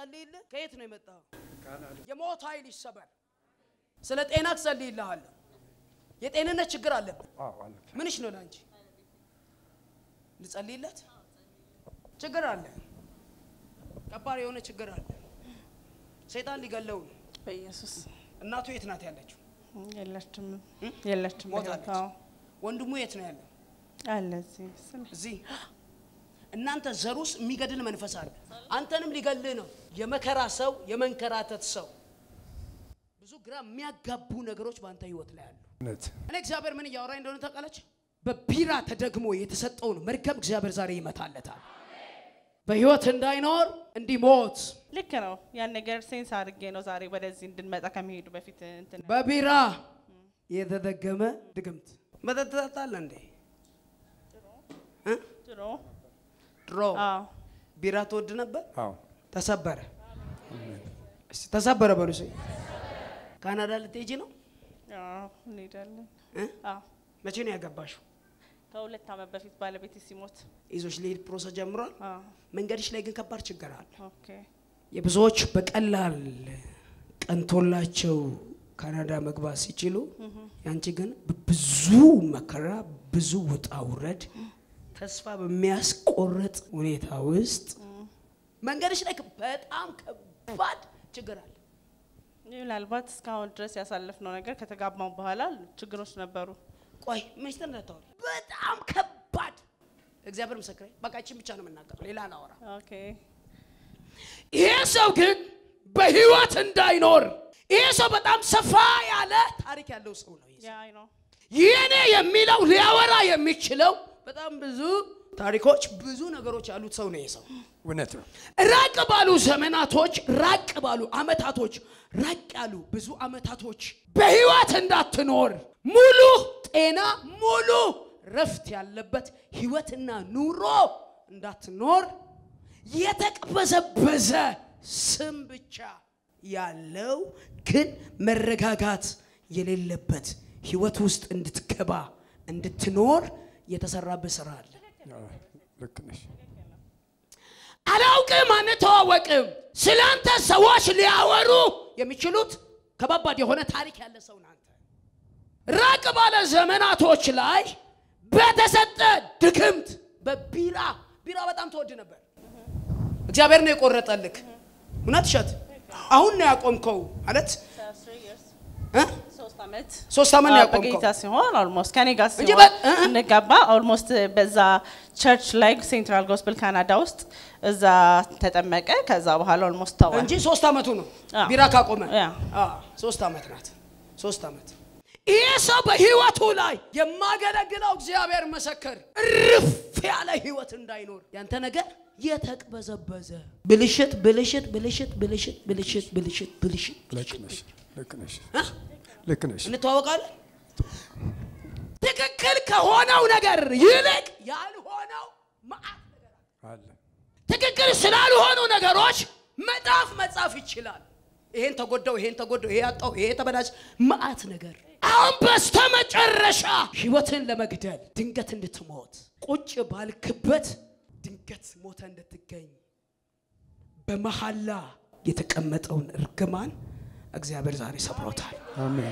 ልጸልይልህ? ከየት ነው የመጣው? የሞት ኃይል ይሰበር። ስለ ጤና ትጸልይልሃለሁ። የጤንነት ችግር አለብን። አዎ አለብህ። ምንሽ ነው ለአንቺ? ልጸልይለት? ችግር አለ። ከባድ የሆነ ችግር አለ። ሰይጣን ሊገለው ነው። በኢየሱስ እናቱ የት ናት ያለችው? የለችም የለችም። ሞታለች። አዎ ወንድሙ የት ነው ያለው? አለ እዚህ ስም- እዚህ እናንተ ዘር ውስጥ የሚገድል መንፈስ አለ። አንተንም ሊገልህ ነው። የመከራ ሰው፣ የመንከራተት ሰው፣ ብዙ ግራ የሚያጋቡ ነገሮች በአንተ ህይወት ላይ አሉ። እውነት እኔ እግዚአብሔር ምን እያወራኝ እንደሆነ ታውቃለች? በቢራ ተደግሞ የተሰጠውን መርገም እግዚአብሔር ዛሬ ይመታለታል። በህይወት እንዳይኖር እንዲሞት ልክ ነው። ያን ነገር ሴንስ አድርጌ ነው ዛሬ ወደዚህ እንድንመጣ ከመሄዱ በፊት እንትን በቢራ የተደገመ ድግምት መጠጥ ትጠጣለህ እንዴ? እ? ድሮ ድሮ አዎ ቢራ ትወድ ነበር? አዎ ተሰበረ። እስቲ ተሰበረ በሉ። እስኪ ካናዳ ልትሄጂ ነው? አዎ እንሄዳለን። እ? አዎ መቼ ነው ያገባሽው? ከሁለት ዓመት በፊት ባለቤቴ ሲሞት ይዞሽ ሊሄድ ፕሮሰስ ጀምሯል። አዎ መንገድሽ ላይ ግን ከባድ ችግር አለ። ኦኬ የብዙዎች በቀላል ቀንቶላቸው ካናዳ መግባት ሲችሉ ያንቺ ግን ብዙ መከራ፣ ብዙ ውጣ ውረድ፣ ተስፋ በሚያስቆርጥ ሁኔታ ውስጥ መንገድሽ ላይ በጣም ከባድ ችግር አለ። ምናልባት እስካሁን ድረስ ያሳለፍነው ነገር ከተጋባው በኋላ ችግሮች ነበሩ። ቆይ ሚስጥር እንዳታወሪ። በጣም ከባድ እግዚአብሔር ምስክሬ። በቃ ይህችን ብቻ ነው የምናገረው፣ ሌላ አላወራ። ኦኬ ይሄ ሰው ግን በህይወት እንዳይኖር ይሄ ሰው በጣም ሰፋ ያለ ታሪክ ያለው ሰው ነው። ይሄ ሰው ያ አይ ነው የኔ የሚለው ሊያወራ የሚችለው በጣም ብዙ ታሪኮች፣ ብዙ ነገሮች ያሉት ሰው ነው። ይሄ ሰው እውነት ነው። ራቅ ባሉ ዘመናቶች፣ ራቅ ባሉ አመታቶች፣ ራቅ ያሉ ብዙ አመታቶች በህይወት እንዳትኖር ሙሉ ጤና፣ ሙሉ ረፍት ያለበት ህይወትና ኑሮ እንዳትኖር የተቅበዘበዘ ስም ብቻ ያለው ግን መረጋጋት የሌለበት ህይወት ውስጥ እንድትገባ እንድትኖር የተሰራበት ስራ አለ። አዎ፣ ልክ ነሽ። አላውቅም፣ አንተዋወቅም። ስላንተ ሰዎች ሊያወሩ የሚችሉት ከባባድ የሆነ ታሪክ ያለ ሰው ናንተ ራቅ ባለ ዘመናቶች ላይ በተሰጠ ድግምት በቢራ ቢራ በጣም ተወድ ነበር። እግዚአብሔር ነው የቆረጠልክ። እውነት እሸት አሁን ነው ያቆምከው ማለት እ? ሶስት ዓመት ሶስት ዓመት ነው አዎ፣ ያቆምከው። በጌታ ሲሆን ኦልሞስት ከኔ ጋር እንጂ ሲሆን በ- እ- እ- እንገባ ኦልሞስት በዛ ቸርች ላይ ሴንትራል ጎስፕል ካናዳ ውስጥ እዛ ተጠመቀ። ከዛ በኋላ ኦልሞስት ተወ። እንጂ ሶስት ዓመቱ ነው አዎ። ቢራ ካቆመ። ያ። አዎ፣ ሶስት ዓመት ናት። ሶስት ዓመት ይህ ሰው በህይወቱ ላይ የማገለግለው እግዚአብሔር መሰከር እርፍ ያለ ህይወት እንዳይኖር ያንተ ነገር የተቅበዘበዘ ብልሽት ብልሽት ብልሽት ብልሽት ብልሽት ብልሽት ብልሽት ልክ ነሽ። ልክ ነሽ። እ? ልክ ነሽ። እንተዋወቃለን። ትክክል ከሆነው ነገር ይልቅ ያልሆነው መዓት ነገር አለ። አለ ትክክል ስላልሆኑ ነገሮች መጽሐፍ መጻፍ ይችላል። ይሄን ተጎዳው፣ ይሄን ተጎዳው፣ ይሄ ያጣው፣ ይሄ ተበላሽ፣ መዓት ነገር። አሁን በስተመጨረሻ ህይወትን ለመግደል ድንገት እንድትሞት ቁጭ ባልክበት ድንገት ሞተ እንድትገኝ በመሐላ የተቀመጠውን እርግማን እግዚአብሔር ዛሬ ሰብሮታል። አሜን።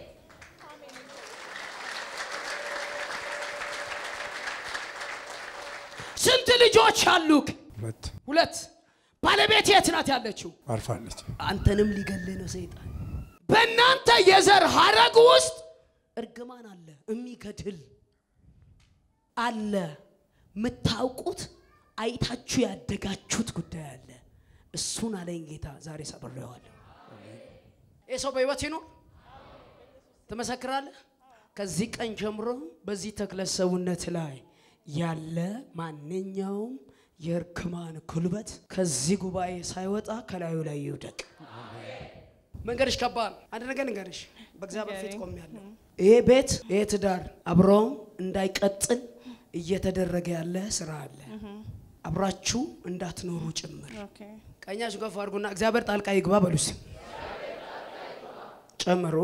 ስንት ልጆች አሉክ? ሁለት ሁለት። ባለቤት የት ናት ያለችው? አርፋለች። አንተንም ሊገልህ ነው ሰይጣን። በእናንተ የዘር ሀረግ ውስጥ እርግማን አለ፣ የሚገድል አለ። የምታውቁት አይታችሁ ያደጋችሁት ጉዳይ አለ። እሱን አለኝ ጌታ ዛሬ ሰብሬዋለሁ። ይህ ሰው በህይወት ይኖር ትመሰክራለህ። ከዚህ ቀን ጀምሮ በዚህ ተክለ ሰውነት ላይ ያለ ማንኛውም የእርግማን ጉልበት ከዚህ ጉባኤ ሳይወጣ ከላዩ ላይ ይውደቅ። መንገድሽ ከባድ ነው። አንድ ነገር ንገርሽ፣ በእግዚአብሔር ፊት ቆሜያለሁ። ይሄ ቤት ይሄ ትዳር አብሮ እንዳይቀጥል እየተደረገ ያለ ስራ አለ። አብራችሁ እንዳትኖሩ ጭምር ኦኬ ቀኛችሁ ከፍ አድርጉና እግዚአብሔር ጣልቃ ይግባ በሉስ። ጨምሮ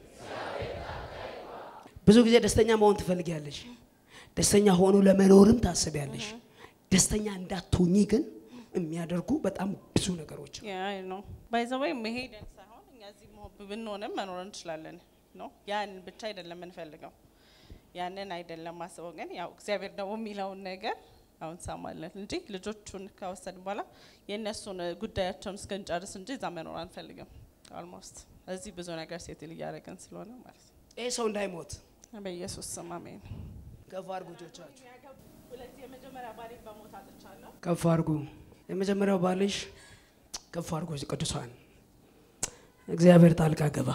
ብዙ ጊዜ ደስተኛ መሆን ትፈልጊያለሽ። ደስተኛ ሆኖ ለመኖርም ታስቢያለሽ። ደስተኛ እንዳትሆኚ ግን የሚያደርጉ በጣም ብዙ ነገሮች አሉ። ያ ነው ባይዘወይ መሄድን ሳይሆን እኛ እዚህ መሆን ብንሆንም መኖር እንችላለን ነው። ያን ብቻ አይደለም የምንፈልገው፣ ያንን አይደለም ማስበው። ግን ያው እግዚአብሔር ደግሞ የሚለውን ነገር አሁን እንሰማለን እንጂ ልጆቹን ከወሰድን በኋላ የእነሱን ጉዳያቸውን እስክንጨርስ እንጂ እዛ መኖር አንፈልግም። ኦልሞስት እዚህ ብዙ ነገር ሴትል እያደረግን ስለሆነ ማለት ነው። ይህ ሰው እንዳይሞት በኢየሱስ ስም አሜን። ከፍ አድርጉ እጆቻችሁ፣ ሁለት የመጀመሪያ ባሌ በሞት አጥቻለሁ። ከፍ አድርጉ። የመጀመሪያው ባልሽ ከፍ አድርጉ። ቅዱሳን እግዚአብሔር ጣልቃ ገባ።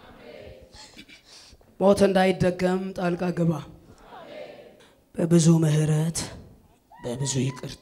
ሞት እንዳይደገም ጣልቃ ገባ። በብዙ ምሕረት በብዙ ይቅርታ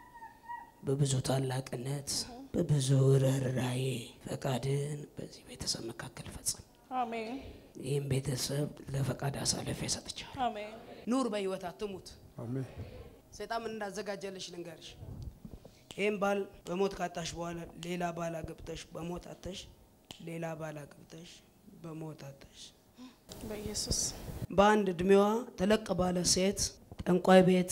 በብዙ ታላቅነት በብዙ ርኅራኄ ፈቃድን በዚህ ቤተሰብ መካከል ፈጽም። አሜን ይህም ቤተሰብ ለፈቃድ አሳልፌ ሰጥቻለሁ። አሜን ኑር፣ በህይወት አትሙት። አሜን ሰይጣን ምን እንዳዘጋጀልሽ ልንገርሽ። ይህም ባል በሞት ካጣሽ በኋላ ሌላ ባል አግብተሽ በሞት አተሽ፣ ሌላ ባል አግብተሽ በሞት አተሽ፣ በኢየሱስ በአንድ እድሜዋ ተለቅ ባለ ሴት ጠንቋይ ቤት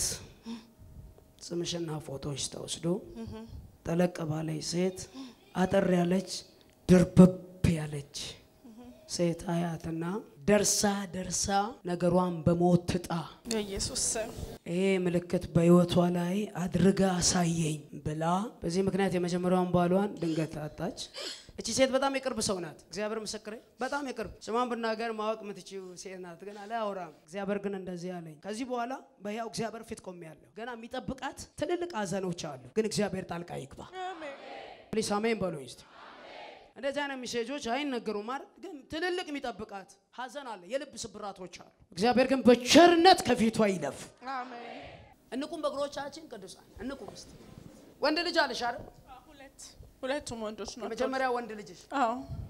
ስምሽና ፎቶዎች ተወስዶ ጠለቅ ባለች ሴት አጠር ያለች ድርብብ ያለች ሴት አያትና ደርሳ ደርሳ ነገሯን በሞት ትጣ በኢየሱስ ስም ይሄ ምልክት በህይወቷ ላይ አድርጋ አሳየኝ ብላ በዚህ ምክንያት የመጀመሪያውን ባሏን ድንገት አጣች። እቺ ሴት በጣም የቅርብ ሰው ናት። እግዚአብሔር ምስክሬ፣ በጣም የቅርብ ስሟን ብናገር ማወቅ የምትችው ሴት ናት። ግን አላወራም። እግዚአብሔር ግን እንደዚህ አለኝ። ከዚህ በኋላ በሕያው እግዚአብሔር ፊት ቆሜያለሁ። ገና የሚጠብቃት ትልልቅ ሀዘኖች አሉ። ግን እግዚአብሔር ጣልቃ ይግባ። ፕሊስ አሜን በሉኝ እስቲ። እንደዚህ አይነት ሚሴጆች አይነገሩም ማለት ግን ትልልቅ የሚጠብቃት ሀዘን አለ፣ የልብ ስብራቶች አሉ። እግዚአብሔር ግን በቸርነት ከፊቷ ይለፍ። አሜን እንቁም በእግሮቻችን ቅዱሳን እንቁም። እስቲ ወንድ ልጅ አለሽ አይደል? ሁለት ሁለቱም ወንዶች ናቸው። የመጀመሪያ ወንድ ልጅሽ አዎ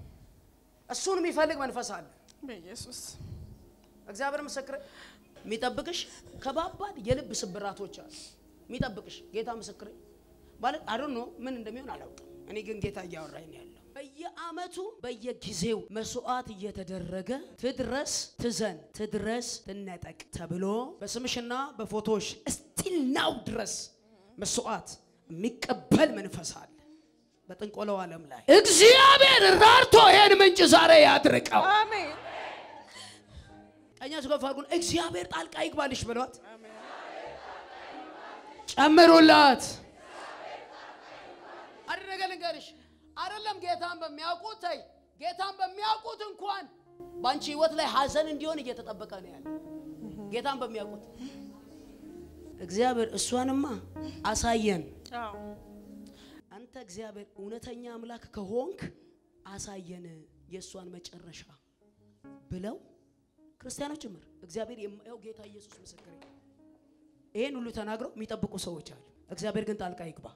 እሱን የሚፈልግ መንፈስ አለ። በኢየሱስ እግዚአብሔር ምስክር የሚጠብቅሽ ከባባድ የልብ ስብራቶች አሉ። የሚጠብቅሽ ጌታ ምስክር ማለት አዶን ነው ምን እንደሚሆን አላውቅም። እኔ ግን ጌታ እያወራኝ ነው ያለው። በየአመቱ በየጊዜው መስዋዕት እየተደረገ ትድረስ ትዘን ትድረስ ትነጠቅ ተብሎ በስምሽና በፎቶሽ እስቲል ናው ድረስ መስዋዕት የሚቀበል መንፈስ አለ። በጥንቆለው ዓለም ላይ እግዚአብሔር ራርቶ ይሄን ምንጭ ዛሬ ያድርቀው። አሜን ቀኛችሁ ከፍ አድርጉን። እግዚአብሔር ጣልቃ ይግባልሽ ብሏት ጨምሩላት። አንድ ነገር ልንገርሽ፣ አይደለም ጌታን በሚያውቁት ተይ፣ ጌታን በሚያውቁት እንኳን በአንቺ ህይወት ላይ ሀዘን እንዲሆን እየተጠበቀ ነው ያለ። ጌታን በሚያውቁት እግዚአብሔር እሷንማ አሳየን። አዎ አንተ እግዚአብሔር እውነተኛ አምላክ ከሆንክ አሳየን የእሷን መጨረሻ ብለው ክርስቲያኖች ጭምር እግዚአብሔር የማየው ጌታ ኢየሱስ ምስክር ይሄን ሁሉ ተናግረው የሚጠብቁ ሰዎች አሉ። እግዚአብሔር ግን ጣልቃ ይግባ።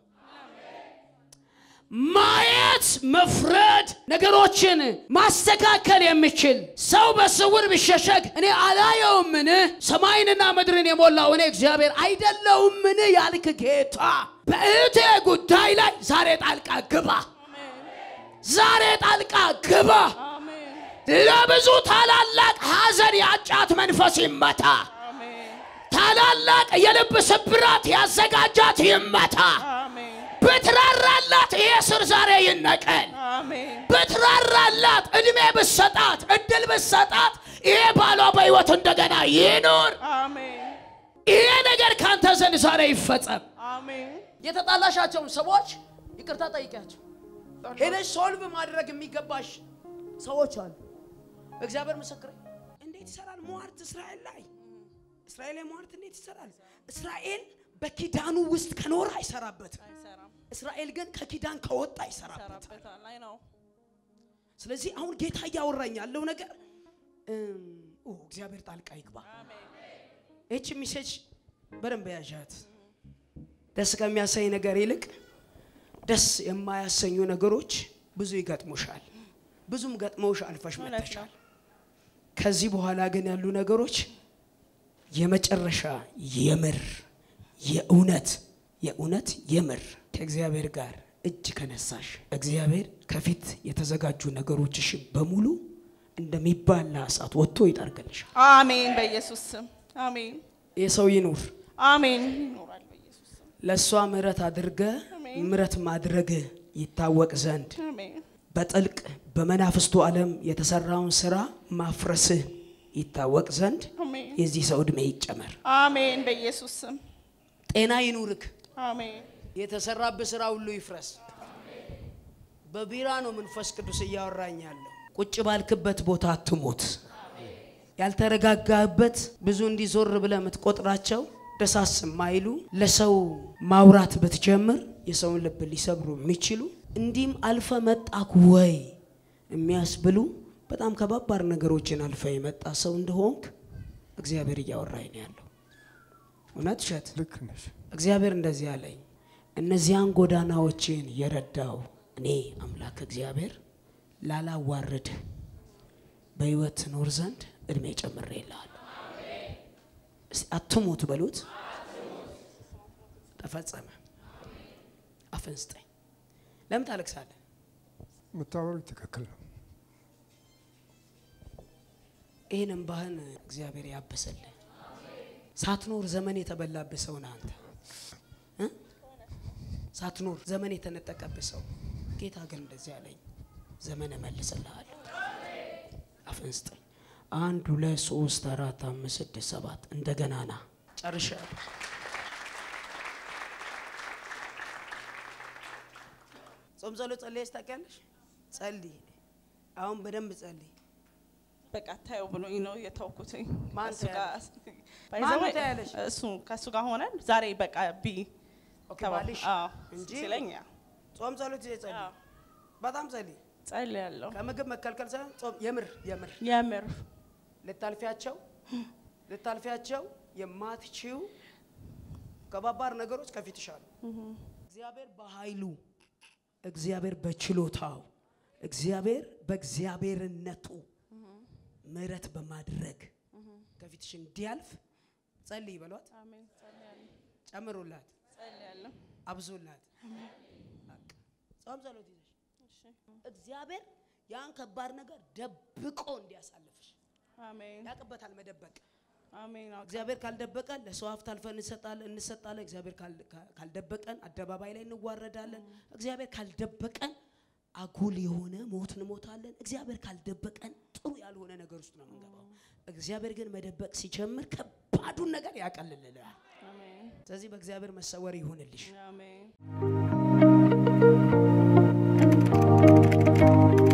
ማየት፣ መፍረድ፣ ነገሮችን ማስተካከል የሚችል ሰው በስውር ቢሸሸግ እኔ አላየውምን? ሰማይንና ምድርን የሞላው እኔ እግዚአብሔር አይደለውምን? ያልክ ጌታ በእህቴ ጉዳይ ላይ ዛሬ ጣልቃ ግባ። ዛሬ ጣልቃ ግባ። አሜን ለብዙ ታላላቅ ሐዘን ያጫት መንፈስ ይመታ። አሜን ታላላቅ የልብ ስብራት ያዘጋጃት ይመታ። አሜን ብትራራላት ይሄ ስር ዛሬ ይነቀል። አሜን ብትራራላት እድሜ ብሰጣት እድል ብሰጣት ይሄ ባሏ በሕይወት እንደገና ይኑር። አሜን ይሄ ነገር ካንተ ዘንድ ዛሬ ይፈጸም። አሜን የተጣላሻቸውን ሰዎች ይቅርታ ጠይቂያቸው። ሄደሽ ሶልቭ ማድረግ የሚገባሽ ሰዎች አሉ። እግዚአብሔር ምስክር እንዴት ይሰራል? ሟርት እስራኤል ላይ እስራኤል ላይ ሟርት እንዴት ይሰራል? እስራኤል በኪዳኑ ውስጥ ከኖረ አይሰራበትም። አይሰራም እስራኤል ግን ከኪዳን ከወጣ ይሰራበታል። ይሰራበታል አይ ነው ስለዚህ አሁን ጌታ እያወራኝ ያለው ነገር እም፣ ኦ እግዚአብሔር ጣልቃ ይግባ። ይህች ሚሴጅ በደንብ ያዣት። ደስ ከሚያሰኝ ነገር ይልቅ ደስ የማያሰኙ ነገሮች ብዙ ይገጥሙሻል። ብዙም ገጥመውሽ አልፈሽ እውነት ነው። መጥተሻል። ከዚህ በኋላ ግን ያሉ ነገሮች የመጨረሻ የምር የእውነት የእውነት የምር ከእግዚአብሔር ጋር እጅ ከነሳሽ እግዚአብሔር ከፊት የተዘጋጁ ነገሮችሽ በሙሉ እንደሚባላ እሳት ወጥቶ ይጠርግልሻል። አሜን በኢየሱስ ስም አሜን የሰው ይኑር አሜን ይኖራል በኢየሱስ ስም ለእሷ ምሕረት አድርገ አሜን አሜን ምረት ማድረግ ይታወቅ ዘንድ አሜን በጥልቅ በመናፍስቱ ዓለም የተሰራውን ስራ ማፍረስህ ይታወቅ ዘንድ አሜን የዚህ ሰው ዕድሜ ይጨመር። አሜን በኢየሱስ ስም ጤና ይኑርክ። አሜን የተሰራብህ ስራ ሁሉ ይፍረስ። በቢራ ነው መንፈስ ቅዱስ እያወራኝ ያለው። ቁጭ ባልክበት ቦታ አትሞት። ያልተረጋጋህበት ብዙ እንዲዞር ብለህ የምትቆጥራቸው ደሳስ ማይሉ ለሰው ማውራት ብትጀምር የሰውን ልብ ሊሰብሩ የሚችሉ እንዲህም አልፈ መጣክ ወይ የሚያስብሉ በጣም ከባባድ ነገሮችን አልፈ የመጣ ሰው እንደሆንክ እግዚአብሔር እያወራኝ ነው ያለው። እውነት ውሸት? ልክ ነሽ። እግዚአብሔር እንደዚህ አለኝ፣ እነዚያን ጎዳናዎችን የረዳው እኔ አምላክ እግዚአብሔር ላላዋርድህ በሕይወት ትኖር ዘንድ እድሜ ጨምሬልሃለሁ። እስቲ አትሙት በሉት። ተፈጸመ። አፍን ስጠኝ። ለምን ታለቅሳለህ? የምታወሩት ትክክል ነው። ይህን እምባህን እግዚአብሔር ያብስልህ። ሳትኖር ዘመን የተበላብህ ሰው ነህ አንተ እ? ሳትኖር ዘመን የተነጠቀብህ ሰው። ጌታ ግን እንደዚህ አለኝ፣ ዘመን እመልስልሃለሁ። አፍን ስጠኝ። አንድ ሁለት ሶስት አራት አምስት ስድስት ሰባት እንደገና ና። ጨርሻለሁ። ጾም ጸሎት ጸልየሽ ታውቂያለሽ? ጸልይ። አሁን በደንብ ጸልይ። በቃ ታየው ብሎኝ ነው የተውኩትኝ። ማን ከእሱ ጋር ማን ባይዘው ታያለሽ? እሱ ከእሱ ጋር ሆነን ዛሬ በቃ ቢ ኦኬ ተባብ- ባልሽ አዎ፣ እንጂ ሲለኝ ያ ጾም ጸሎት ይዘህ ጸልይ። አዎ፣ በጣም ጸልይ። ጸልያለሁ። ከምግብ መከልከል ሳይሆን ጾም የምር የምር የምር ልታልፊያቸው ልታልፊያቸው የማትችው ከባባድ ነገሮች ከፊትሽ አሉ። እግዚአብሔር በኃይሉ እግዚአብሔር በችሎታው እግዚአብሔር በእግዚአብሔርነቱ ምሕረት በማድረግ ከፊትሽ እንዲያልፍ ጸልይ በሏት። አሜን። ጸልያለሁ። ጨምሩላት፣ ጸልያለሁ። አብዙላት። በቃ ጾም ጸሎት ይዘሽ እሺ። እግዚአብሔር ያን ከባድ ነገር ደብቆ እንዲያሳልፍሽ አሜን። ያቅበታል መደበቅ አሜን። አዎ፣ እግዚአብሔር ካልደበቀን ለሰው ሀብት አልፈን እንሰጣለን እንሰጣለን። እግዚአብሔር ካል- ካ- ካልደበቀን አደባባይ ላይ እንዋረዳለን። እግዚአብሔር ካልደበቀን አጉል የሆነ ሞት እንሞታለን። እግዚአብሔር ካልደበቀን ጥሩ ያልሆነ ነገር ውስጥ ነው የምንገባው። እግዚአብሔር ግን መደበቅ ሲጀምር ከባዱን ነገር ያቀልልልናል። አሜን። ስለዚህ በእግዚአብሔር መሰወር ይሁንልሽ። አሜን።